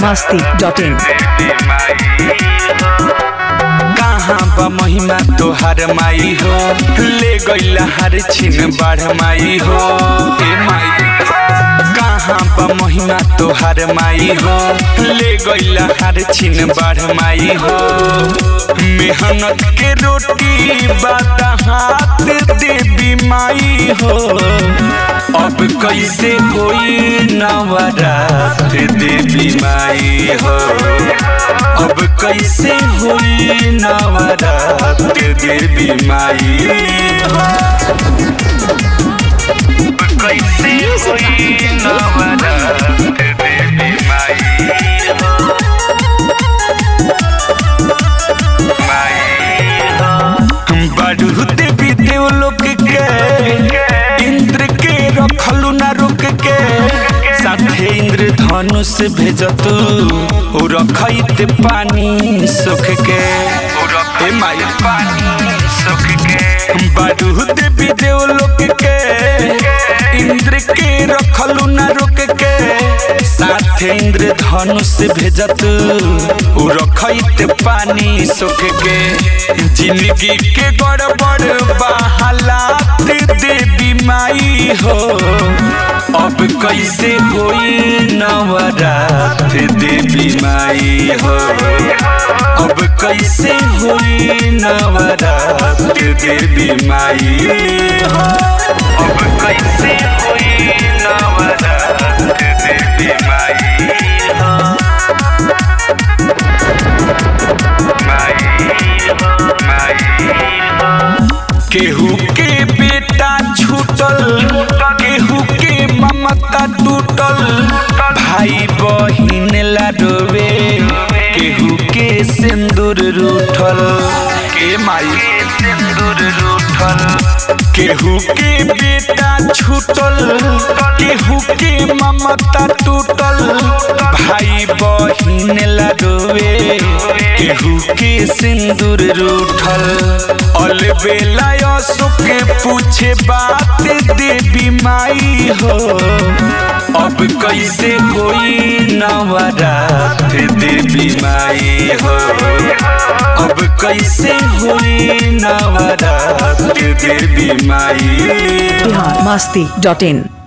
masti.in. कहाँ बा महिमा तोहार माई हो ले गईला हर छिन बाढ़ माई हो ए माई कहाँ बा महिमा तोहार माई हो ले गईला हर छिन बाढ़ माई हो मेहनत के रोटी बाता हाथ देवी माई हो अब कैसे होई नवरात देवी माई हो अब कैसे होई नवरात देवी माई हो अब कैसे होई नवरात देवी माई हो बढ़ू देवी देवलोक के इंद्र के रखलू ना रुक के साथे इंद्र धनुष भेजतू ओ रखैत पानी सुख के ए माई पानी सुख के बढ़ू देवी देवलोक के इंद्र के रखलू ना रुक के साथे इंद्र धनुष भेजतू ओ रखैत पानी सुख के जिंदगी के गड़बड़ बहालात देवी माई हो अब कैसे होई नवरात देवी माई हो अब कैसे होई नवरात देवी माई हो अब कैसे होई नवरात देवी माई हो केहू के बेटा छूटल केहू के ममता टूटल भाई बहिन लाडोवे केहू के सिंदूर रूठल के माई सिंदूर रूठल केहू के बेटा छूटल केहू के ममता टूटल भाई बहिन लाडोवे केहू के सिंदूर रूठल अलबेला सुख पूछे बात देवी माई हो अब कैसे होई नवरात देवी माई हो अब कैसे होई नवरात देवी माई हो Masti.in.